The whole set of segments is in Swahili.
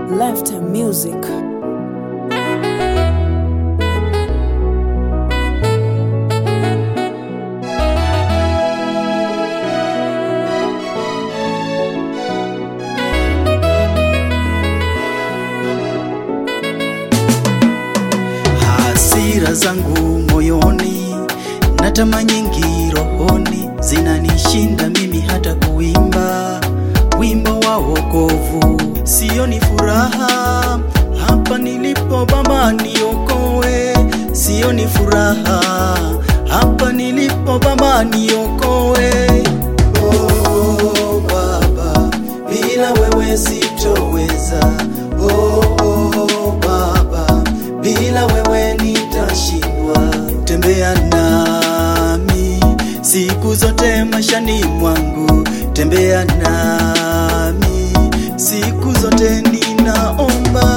Lifetime Music. Hasira zangu moyoni na tamaa nyingi rohoni zinanishinda mimi hata kuimba wimbo wa wokovu. Sioni furaha hapa nilipo, Baba niokoe. Sioni furaha hapa nilipo, Baba niokoe. Oh, Baba, bila wewe sitoweza. Oh, oh, Baba, bila wewe nitashindwa. Tembea nami siku zote maishani mwangu, tembea nami siku zote, ninaomba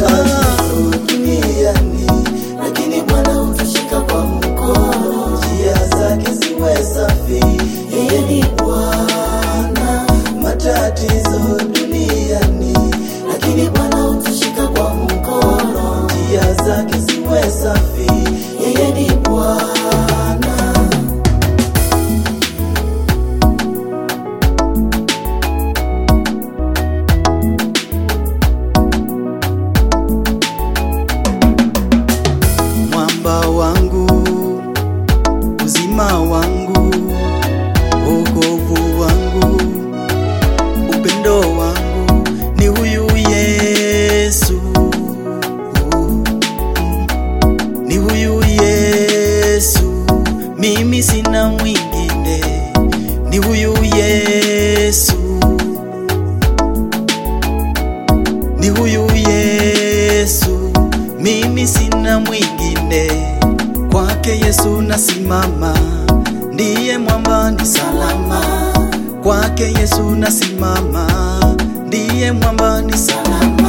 duniani, lakini Bwana utashika kwa mkono, njia zake ziwe safi. Yeye ni Bwana, matatizo duniani, lakini Bwana utashika kwa mkono, njia zake ziwe safi. Yeye ni Bwana. mwamba wangu, uzima wangu, wokovu wangu, upendo wangu ni huyu Yesu, ni huyu Yesu, mimi sina mwingine, ni huyu Yesu, ni huyu Yesu, mimi sina mwingine. Kwake Yesu nasimama, ndiye mwamba ni salama. Kwake Yesu nasimama, ndiye mwamba ni salama.